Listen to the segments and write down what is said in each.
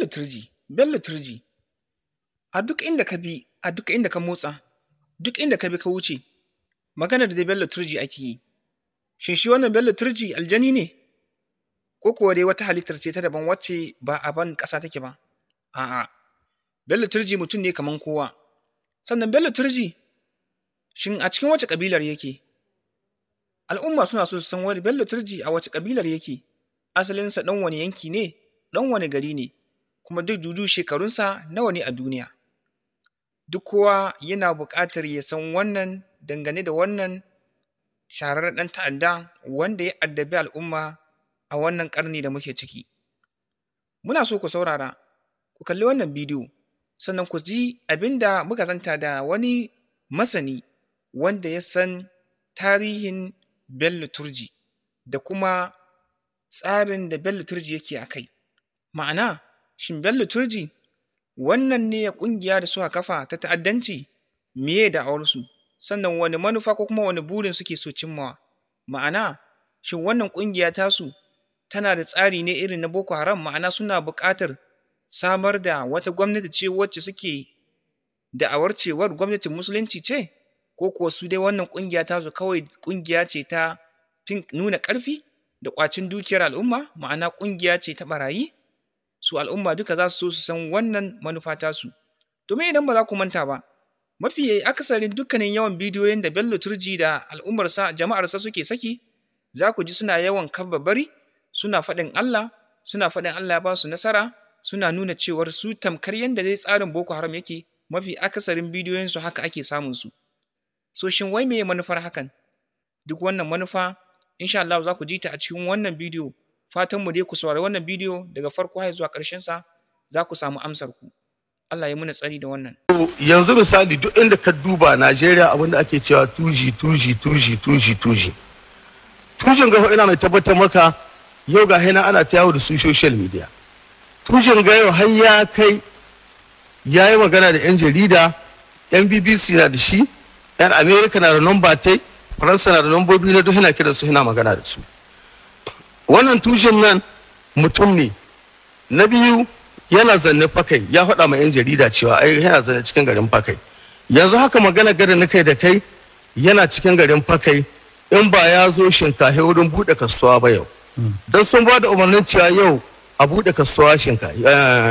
turji bello turji a duk inda ka bi a duk inda ka motsa duk inda ka bi ka wuce magana da dai bello turji ake yi shin shi wannan bello turji aljani ne ko kuwa dai wata halittar ce ta daban wacce ba a ban ƙasa take ba a'a bello turji mutum ne kaman kowa sannan bello turji shin a cikin wace ƙabilar yake al'umma suna so su san wani bello turji a wace ƙabilar yake asalinsa ɗan wani yanki ne ɗan wani gari ne kuma duk dudu shekarunsa nawa ne a duniya duk kowa yana buƙatar ya san wannan dangane da wannan shahararren ɗan ta'adda wanda ya addabi al'umma a wannan ƙarni da muke ciki muna so ku saurara ku kalli wannan bidiyo sannan ku ji abin da muka zanta da wani masani wanda ya san tarihin bello turji da kuma tsarin da bello turji yake a kai ma'ana shin bello turji wannan ne ya ƙungiya da suka kafa ta ta'addanci miye da awarsu sannan wani manufa ko kuma wani burin suke so cimmawa ma'ana shin wannan ƙungiya tasu tana da tsari ne irin na boko haram ma'ana suna buƙatar samar da wata gwamnati ce wacce suke da'awar cewar gwamnatin musulunci ce ko kuwa su dai wannan ƙungiya tasu kawai ƙungiya ce ta nuna ƙarfi da ƙwacin dukiyar al'umma ma'ana ƙungiya ce ta ɓarayi su al'umma duka za su so su san wannan manufa tasu domin idan ba za ku manta ba mafi akasarin dukkanin yawan bidiyoyin da bello turji da al'ummarsa jama'arsa suke saki za ku ji suna yawan bari suna faɗin allah suna faɗin allah ya ba su nasara suna nuna cewar su tamkar yadda dai tsarin boko haram yake mafi akasarin bidiyoyinsu haka ake samun su so shin wai meye manufar hakan duk wannan manufa insha Allah za ku ji ta a cikin wannan bidiyo fatan mu dai ku saurari wannan bidiyo daga farko har zuwa ƙarshen sa za ku samu amsar ku Allah ya muna tsari da wannan yanzu misali duk inda ka duba Najeriya abinda ake cewa tuji tuji tuji tuji tuji tujin ga ina mai tabbatar maka yau ga hina ana ta yawo da su social media tujin ga yau har ya kai ya yi magana da 'yan jarida 'yan bbc na da shi 'yan america na da number tai faransa na da lambobi na duk yana kiran su yana magana da su wannan tushen nan mutum ne na biyu yana zanne fakai ya faɗa ma 'yan jarida cewa ai yana zanne cikin garin fakai yanzu haka magana gada na kai da kai yana cikin garin fakai in ba ya zo shinkahi wurin buɗe kasuwa ba yau don sun ba da umarnin cewa yau a buɗe kasuwa shinkahi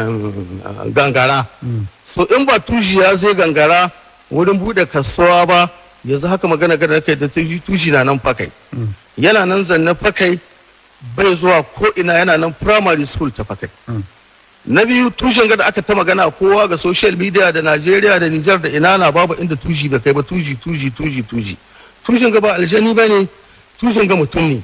gangara so in ba tushi ya zai gangara wurin buɗe kasuwa ba yanzu haka magana gada na kai da tushi na nan fakai yana nan zanne fakai bai zuwa ko ina yana nan primary school ta fakai na biyu tushen gada aka ta magana kowa ga social media da Najeriya da Nijar da ina na babu inda tushi bai kai ba tuji tuji tuji tuji tushen ga ba aljani ba ne tushen ga mutum ne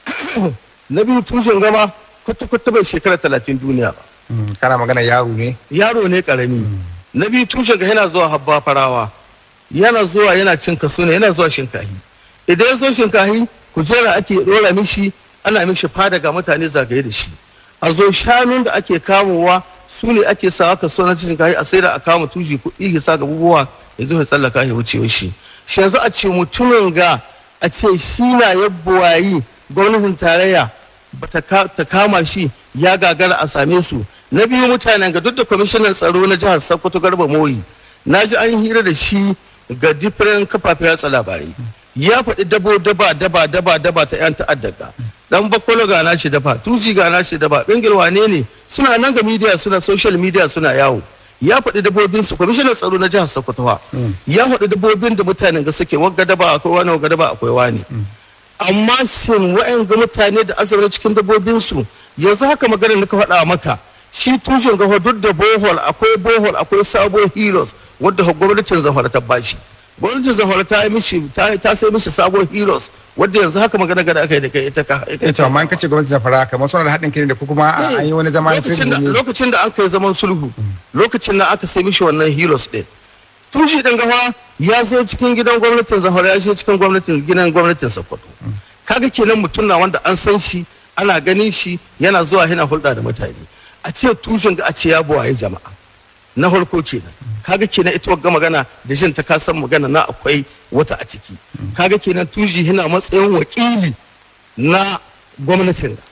na biyu tushen ga ma kwata kwata bai shekara talatin duniya ba kana magana yaro ne yaro ne karami na biyu tushen ga yana zuwa habba farawa yana zuwa yana cin kaso ne yana zuwa shinkahi idan ya zo shinkahi kujera ake dora mishi ana mishi fada ga mutane zagaye da shi a zo shanun da ake kamowa su ne ake sawa kaso na cikin kayi a sai da a kama tushi kuɗi ya sa ga bubuwa ya zo ya tsallaka ya wuce shi shi yanzu a ce mutumin ga a ce shi na yabbawayi gwamnatin tarayya ba ta kama shi ya gagara a same su na biyu mutanen ga duk da kwamishinan tsaro na jihar sokoto garba moyi na ji an hira da shi ga different kafafen yatsa labarai ya faɗi dabo daba daba daba daba ta yan ta'addaka dan bakwalo ga nashi dafa tuci ga nashi dafa bengil wane ne suna nan ga media suna social media suna yawo ya faɗi dabobin su kwamishinan tsaro na jihar sokoto ya faɗi dabobin da mutanen ga suke wagga daba akwai wani wagga daba akwai wani amma shin wa'yan ga mutane da azumi cikin dabobin su yanzu haka magana nika faɗa maka shi tushen ga duk da bohol akwai bohol akwai sabo heroes wadda gwamnatin zafara ta bashi gwamnatin zafara ta yi mishi ta sai mishi sabo heroes wadda yanzu haka magana gada aka yi da kai ita ka ita amma in kace gwamnatin zafara kamar suna da haɗin kai da ko kuma an yi wani zaman sulhu ne lokacin da aka yi zaman sulhu lokacin da aka sai mishi wannan heroes din tun shi dan gawa ya zo cikin gidan gwamnatin zafara ya zo cikin gwamnatin gidan gwamnatin sokoto kaga kenan mutum na wanda an san shi ana ganin shi yana zuwa yana hulɗa da mutane a ce tushen ga a ce ya buwaye jama'a na farko kenan kaga kenan ita wagga magana da jin ta kasan magana na akwai wata a ciki kaga kenan tuji yana matsayin wakili na gwamnatin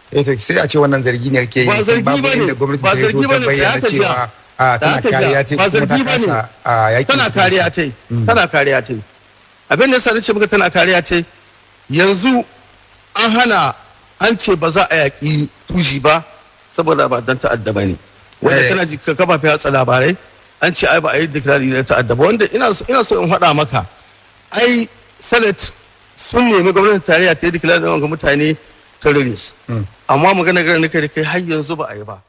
eh to sai a ce wannan zargi ne kake yi Ba zargi babu bane, inda gwamnati ba ta zargi fito ta bane, sai bayyana aka cewa jiya. a Da tana aka kariya jiya, ta ba kuma ta zargi bane. kasa a yaki tana kariya ta yi tana kariya ta yi abin da yasa nace maka tana kariya ta yi yanzu an hana an ce ba za a yaƙi tushi ba saboda ba dan ta'adda ba ne wanda Eh. kana ji ka kafafe hatsa labarai an ce ai ba a yi dikirari na ta'adda ba wanda ina so ina so in faɗa maka ai senate sun nemi gwamnatin tarayya ta yi dikirari ga mutane terrorist amma magana garin da kai har yanzu ba a yi ba